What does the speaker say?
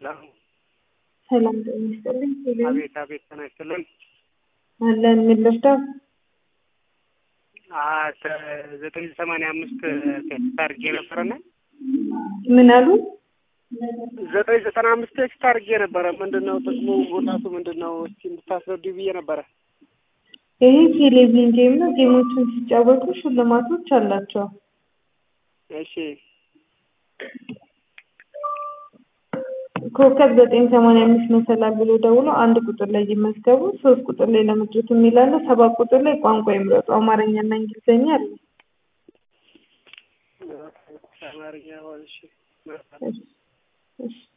ሰላም ጤና ይስጥልኝ። ቴሌ- አቤት አቤት ጤና ይስጥልን። አለን ምን ልርዳው? ዘጠኝ ሰማንያ አምስት ቴክስት አድርጌ ነበረና ምን አሉ? ዘጠኝ ዘጠና አምስት ቴክስት አድርጌ ነበረ። ምንድን ነው ጥቅሙ ጉዳቱ ምንድን ነው? እስኪ እንድታስረዱ ብዬ ነበረ። ይሄ ቴሌቪዥን ጌም ነው። ጌሞችን ሲጫወቱ ሽልማቶች አላቸው። እሺ ኮከብ ዘጠኝ ሰማንያ አምስት መሰላል ብሎ ደውሎ አንድ ቁጥር ላይ ይመዝገቡ። ሶስት ቁጥር ላይ ለመድረስ የሚላለ ሰባት ቁጥር ላይ ቋንቋ ይምረጡ። አማርኛና እንግሊዝኛ አለ። አማርኛ ሆን እሺ እሺ እሺ